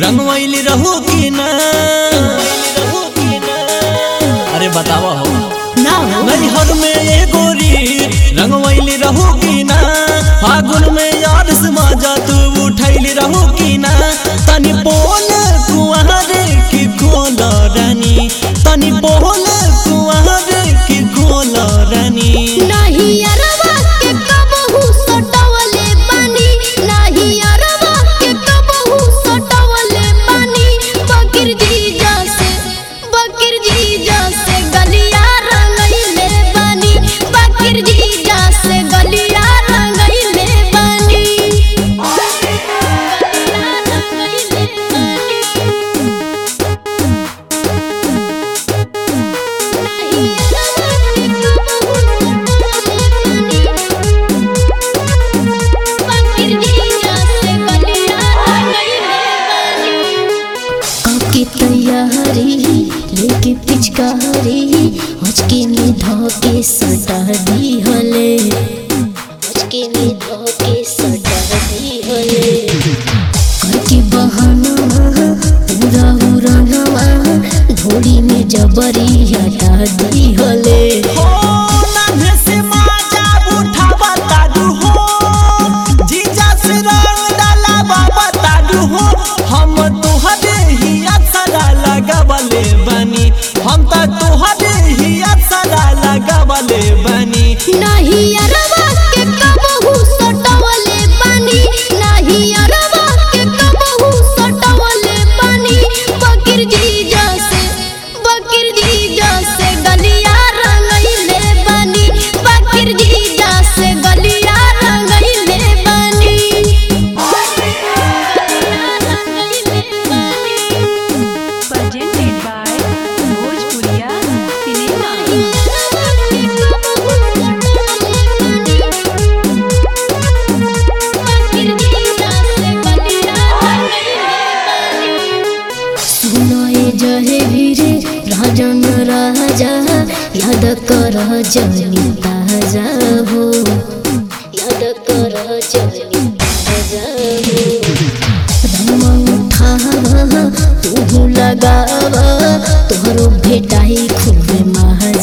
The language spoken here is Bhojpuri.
रंगवैली रहू की ना अरे बतावा हो ना हो नैहर में ये गोरी रंगवैली रहू की ना फागुन में याद से मजा तू उठैली रहू की ना तनी बोल कुआरे की खोल रानी तनी बोल कुआरे की खोल रानी नाही अरवा के कबहू सटवले बानी नाही अरवा के कबहू सटवले बानी बकीर जीजा से बकीर जीजा से गलिया रंगइले बानी बकीर जीजा से गलिया रंगइले बानी गलिया रंगइले बानी तैयारी लेके पिचकारी हचके में धोके सटा दी हले हचके में धोके सटा दी हले करके बहाना पूरा उड़ानवा धोड़ी में जबरी हटा दी हले हो नान्हे से माजा उठावा ताडू हो जीजा से रंग डाला बाबा ताडू हो हम तुहरे ही असरा लगावले बनी हम त तुहरे ही असरा लगावले बनी नाही अरवा के कबहू सटवले बानी नाही अरवा के कबहू सटवले बानी बकीर जीजा से बकीर जीजा से गलिया रंगइले बानी बकीर जीजा से गलिया रंगइले बानी गलिया रंगइले बानी presented by Bhojpuriya Cinema. सुनाए जहे वीरे राजन राजा याद कर जनी ताजा हो याद कर जनी ताजा हो रंग उठावा तू लगावा तोहरो भेटाई खूब महा